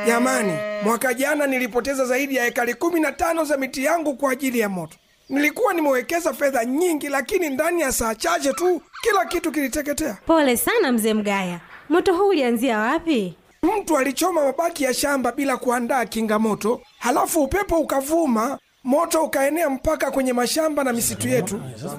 Jamani, mwaka jana nilipoteza zaidi ya ekari kumi na tano za miti yangu kwa ajili ya moto. Nilikuwa nimewekeza fedha nyingi, lakini ndani ya saa chache tu kila kitu kiliteketea. Pole sana mzee Mgaya, moto huu ulianzia wapi? Mtu alichoma mabaki ya shamba bila kuandaa kinga moto, halafu upepo ukavuma, moto ukaenea mpaka kwenye mashamba na misitu yetu.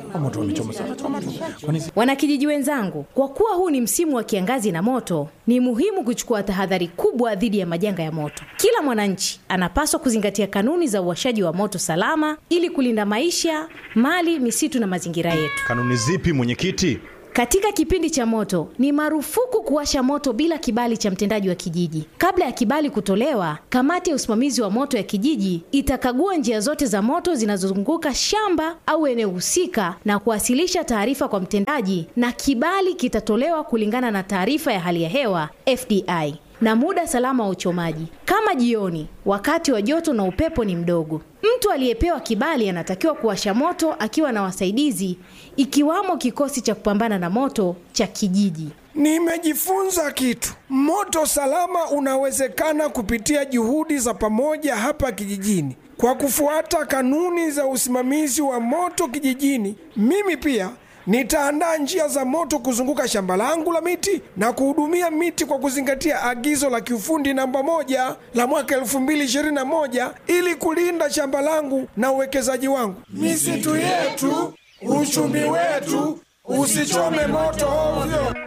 Wanakijiji wenzangu, kwa kuwa huu ni msimu wa kiangazi na moto, ni muhimu kuchukua tahadhari kubwa dhidi ya majanga ya moto. Kila mwananchi anapaswa kuzingatia kanuni za uwashaji wa moto salama ili kulinda maisha, mali, misitu na mazingira yetu. Kanuni zipi mwenyekiti? Katika kipindi cha moto ni marufuku kuwasha moto bila kibali cha mtendaji wa kijiji. Kabla ya kibali kutolewa, kamati ya usimamizi wa moto ya kijiji itakagua njia zote za moto zinazozunguka shamba au eneo husika na kuwasilisha taarifa kwa mtendaji, na kibali kitatolewa kulingana na taarifa ya hali ya hewa FDI na muda salama wa uchomaji, kama jioni, wakati wa joto na upepo ni mdogo. Mtu aliyepewa kibali anatakiwa kuwasha moto akiwa na wasaidizi, ikiwamo kikosi cha kupambana na moto cha kijiji. Nimejifunza kitu. Moto salama unawezekana kupitia juhudi za pamoja hapa kijijini. Kwa kufuata kanuni za usimamizi wa moto kijijini, mimi pia nitaandaa njia za moto kuzunguka shamba langu la miti na kuhudumia miti kwa kuzingatia agizo la kiufundi namba moja la mwaka 2021 ili kulinda shamba langu na uwekezaji wangu. Misitu yetu, uchumi wetu, usichome moto ovyo.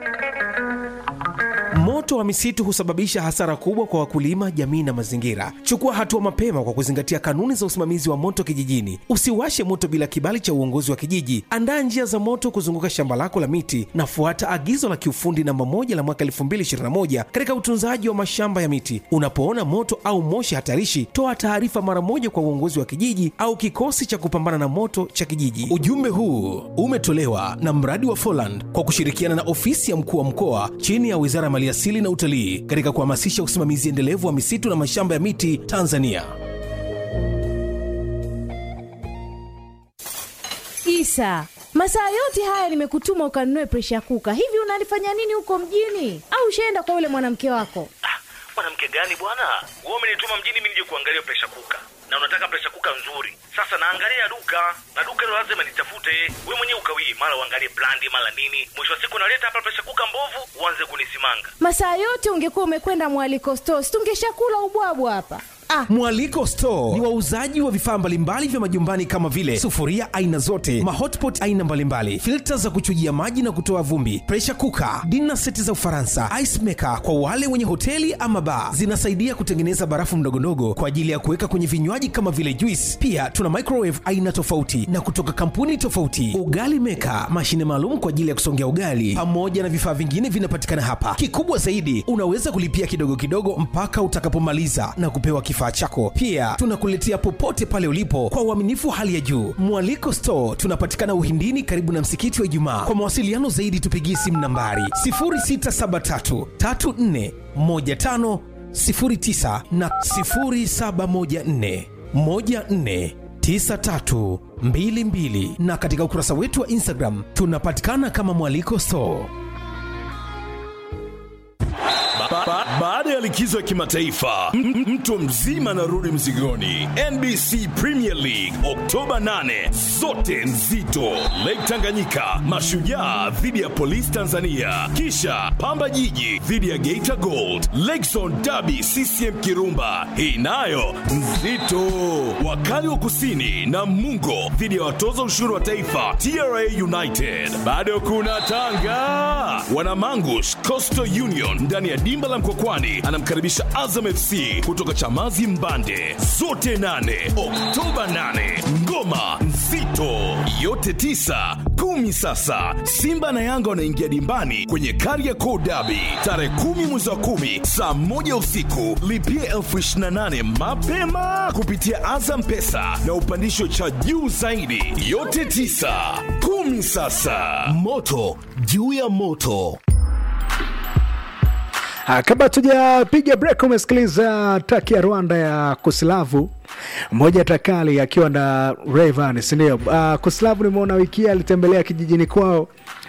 Moto wa misitu husababisha hasara kubwa kwa wakulima, jamii na mazingira. Chukua hatua mapema kwa kuzingatia kanuni za usimamizi wa moto kijijini. Usiwashe moto bila kibali cha uongozi wa kijiji. Andaa njia za moto kuzunguka shamba lako la miti na fuata agizo la kiufundi namba moja la mwaka 2021 katika utunzaji wa mashamba ya miti. Unapoona moto au moshi hatarishi, toa taarifa mara moja kwa uongozi wa kijiji au kikosi cha kupambana na moto cha kijiji. Ujumbe huu umetolewa na mradi wa Foland kwa kushirikiana na ofisi ya mkuu wa mkoa chini ya Wizara ya Maliasili na Utalii katika kuhamasisha usimamizi endelevu wa misitu na mashamba ya miti Tanzania. Isa, masaa yote haya nimekutuma ukanunue presha kuka. Hivi unalifanya nini huko mjini? Au ushaenda kwa yule mwanamke wako? mwanamke gani bwana wewe umenituma mjini mimi nije kuangalia presha kuka na unataka presha kuka nzuri sasa naangalia duka na duka hilo lazima nitafute we mwenyewe ukawii mara uangalie brandi mara nini mwisho wa siku naleta hapa presha kuka mbovu uanze kunisimanga Masaa yote ungekuwa umekwenda mwaliko stores, tungeshakula ubwabwa hapa. Ah, Mwaliko Store ni wauzaji wa vifaa mbalimbali vya majumbani kama vile sufuria aina zote, mahotpot aina mbalimbali, filta za kuchujia maji na kutoa vumbi, pressure cooker, dinner seti za Ufaransa, ice maker kwa wale wenye hoteli ama bar. Zinasaidia kutengeneza barafu ndogondogo kwa ajili ya kuweka kwenye vinywaji kama vile juice. Pia tuna microwave aina tofauti na kutoka kampuni tofauti, ugali maker, mashine maalum kwa ajili ya kusongea ugali, pamoja na vifaa vingine vinapatikana hapa. Kikubwa zaidi, unaweza kulipia kidogo kidogo mpaka utakapomaliza na kupewa kifaa chako. Pia tunakuletea popote pale ulipo kwa uaminifu hali ya juu. Mwaliko Store tunapatikana Uhindini, karibu na msikiti wa Ijumaa. Kwa mawasiliano zaidi, tupigie simu nambari 0673 34 15 09 na 0714 14 9322 na katika ukurasa wetu wa Instagram tunapatikana kama Mwaliko Store. Ba- ba- Baada ya likizo ya kimataifa m- m- mtu mzima anarudi mzigoni. NBC Premier League Oktoba 8, zote nzito. Lake Tanganyika, Mashujaa dhidi ya Polisi Tanzania, kisha Pamba Jiji dhidi ya Geita Gold, Lakezone Derby CCM Kirumba, hii nayo nzito. Wakali wa Kusini na Mungo dhidi ya watoza ushuru wa taifa TRA United. Bado kuna Tanga, Wanamangush Coastal Union ndani ya dimba la Mkokwani anamkaribisha Azam FC kutoka Chamazi Mbande. Zote nane Oktoba 8, ngoma nzito yote tisa kumi. Sasa Simba na Yanga wanaingia dimbani kwenye Kariakoo Derby tarehe kumi mwezi wa kumi saa moja usiku. Lipia elfu ishirini na nane mapema kupitia Azam Pesa na upandisho cha juu zaidi. Yote tisa kumi. Sasa moto juu ya moto. Ah, kabla tujapiga break umesikiliza taki ya rwanda ya kuslavu moja takali akiwa na Rayvanny, si ndio? Uh, kuslavu nimeona wiki hii alitembelea kijijini kwao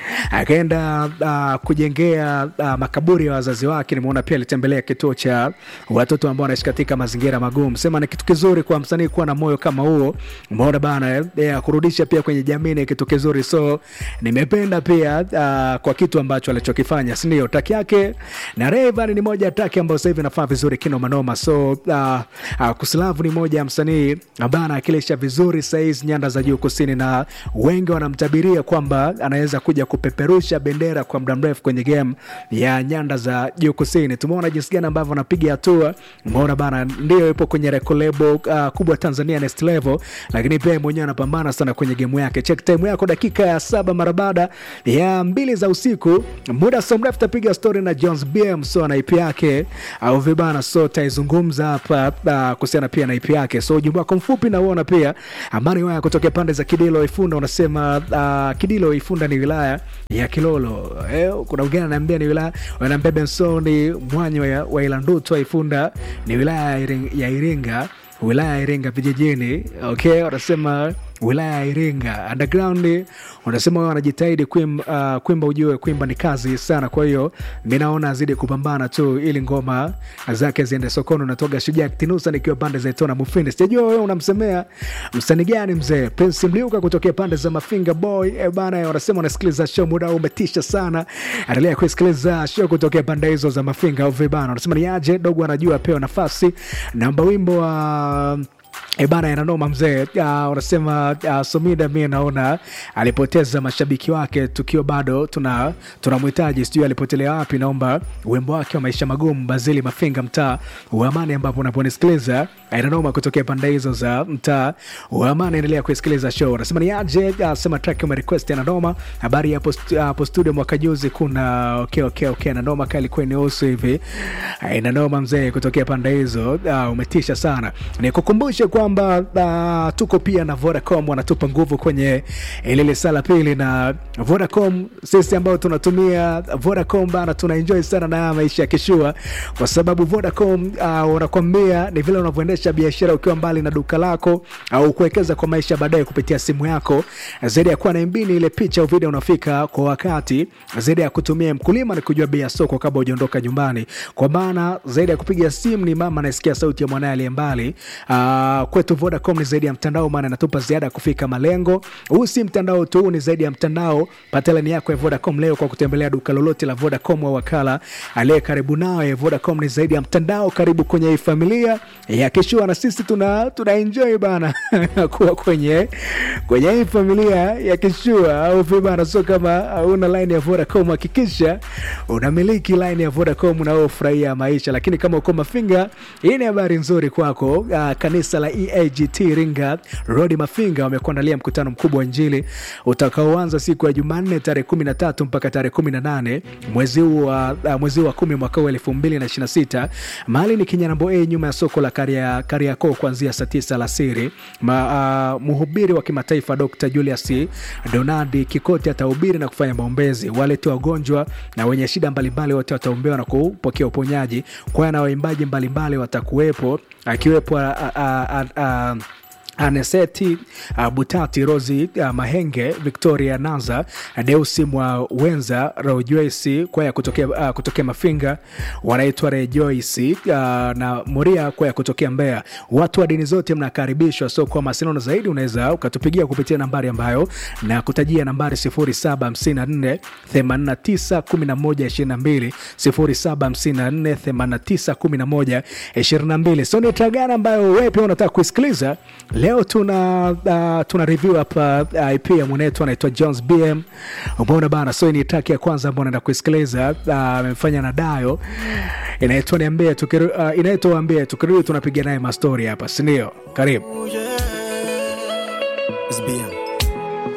akaenda uh, kujengea uh, makaburi ya wazazi wake. Nimeona pia alitembelea kituo cha watoto ambao wanaishi katika mazingira magumu. Sema ni kitu kizuri kwa msanii kuwa na moyo kama huo, umeona bana eh, eh, kurudisha pia kwenye jamii ni kitu kizuri, so nimependa pia uh, kwa kitu ambacho alichokifanya, si ndio? Taki yake na Rayvanny ni moja ya taki ambayo sasa hivi inafaa vizuri kino manoma, so uh, uh, Kuslavu ni moja ya msanii ambaye anawakilisha vizuri saizi nyanda za juu kusini, na wengi wanamtabiria kwamba anaweza kuja kupeperusha bendera kwa muda mrefu kwenye game ya nyanda za juu kusini. Tumeona jinsi gani ambavyo anapiga hatua, umeona bana, ndio yupo kwenye record label uh, kubwa Tanzania next level, lakini pia yeye mwenyewe anapambana sana kwenye game yake. Check time yako dakika ya saba mara baada ya mbili za usiku, muda so mrefu tapiga story na Jones BM so na IP yake au vibana, so taizungumza hapa uh, kuhusiana pia na IP yake. So ujumbe wako mfupi na uona pia amani waya kutokea pande za Kidilo Ifunda, unasema uh, Kidilo Ifunda ni wilaya ya Kilolo. Eh, kuna wengine ananiambia ni wilaya, wananiambia Bensoni Mwanyo wa, wa Ilandutu Ifunda ni wilaya ya Iring- ya Iringa wilaya ya Iringa vijijini. Okay, wanasema wilaya ya Iringa underground, wanasema wao wanajitahidi kuimba, uh, kuimba ujue kuimba ni kazi sana. Kwa hiyo mi naona azidi kupambana tu ili ngoma zake ziende sokoni. Unatoga Shujaa Tinusa nikiwa pande za Itona Mufindi. Sijajua wewe unamsemea msanii gani mzee? Prince Mliuka kutokea pande za Mafinga Boy. E bana, wanasema unasikiliza show, muda huu umetisha sana. Endelea kusikiliza show kutokea pande hizo za Mafinga au vibana. Wanasema ni aje dogo anajua apewa nafasi. Namba wimbo wa E bana inanoma mzee. Uh, unasema uh, Somida mi naona alipoteza mashabiki wake tukiwa bado tuna tunamhitaji, sijui alipotelea wapi. Naomba wimbo wake wa maisha magumu, Bazili Mafinga, mtaa wa Amani, ambapo unaponisikiliza inanoma kutokea pande hizo za mtaa wa Amani. Endelea kuisikiliza show. Unasema ni aje? Uh, sema track ume request inanoma. Habari hapo stu- hapo studio mwaka juzi kuna okay, okay, okay, inanoma kali ilikuwa inahusu hivi uh, inanoma mzee kutokea pande hizo uh, umetisha sana. Nikukumbushe kwamba uh, tuko pia na Vodacom wanatupa nguvu kwenye ile sala pili, na Vodacom sisi ambao tunatumia Vodacom bana, tunaenjoy sana na haya maisha ya kishua, kwa sababu Vodacom uh, wanakwambia ni vile unavyoendesha biashara ukiwa mbali na duka lako au kuwekeza kwa maisha baadaye kupitia simu yako, zaidi ya kuwa na MB ni ile picha au video unafika kwa wakati, zaidi ya kutumia mkulima ni kujua bei ya soko kabla hujaondoka nyumbani, kwa maana zaidi ya kupiga simu ni mama anasikia sauti ya mwanaye aliye mbali. Uh, kwetu Vodacom ni zaidi ya mtandao, maana inatupa ziada ya kufika malengo. Huu si mtandao tu, huu ni zaidi ya mtandao. Pata laini yako ya Vodacom leo kwa kutembelea duka lolote la Vodacom au wakala aliye karibu nawe. Vodacom ni zaidi ya mtandao, karibu kwenye hii familia ya Kishua, na sisi tuna, tuna enjoy bana kuwa kwenye kwenye hii familia ya Kishua au vibana. So kama una line ya Vodacom, hakikisha unamiliki line ya Vodacom unaofurahia maisha. Lakini kama uko Mafinga, hii ni habari nzuri kwako. Uh, kanisa la EAGT Iringa Road Mafinga wamekuandalia mkutano mkubwa wa Injili utakaoanza siku ya Jumanne tarehe 13 mpaka tarehe 18 mwezi huu wa uh, mwezi huu wa 10 mwaka huu 2026. Mahali ni Kinyanambo A nyuma ya soko la Karia- Kariakoo kuanzia saa 9 alasiri. Ma, uh, mhubiri wa kimataifa Dr. Julius Donadi Kikoti atahubiri na kufanya maombezi. Walete wagonjwa na wenye shida mbalimbali wote wataombewa na kupokea uponyaji. Kwaya na waimbaji mbalimbali watakuwepo akiwepo a, a, a, a, Aneseti uh, Butati, Rosi uh, Mahenge, Victoria Naza, Deusi mwa Wenza, Rejoice kwaya kutokea, uh, kutokea Mafinga wanaitwa Rejoice uh, na Moria kwaya kutokea Mbeya. Watu wa dini zote mnakaribishwa. So kwa mawasiliano zaidi unaweza ukatupigia kupitia nambari ambayo na kutajia nambari 0754 89 11 22 0754 89 11 22. So ni tagana ambayo wewe pia unataka kuisikiliza leo tuna uh, tuna review hapa uh, IP ya mwanetu anaitwa Jones BM. Umeona bana, so hii ni track ya kwanza ambayo naenda kuisikiliza amefanya na Dayo, inaitwa niambie, tukiru, uh, inaitwa ambie, tukirudi tunapiga naye mastori hapa, si ndio? Karibu. It's BM.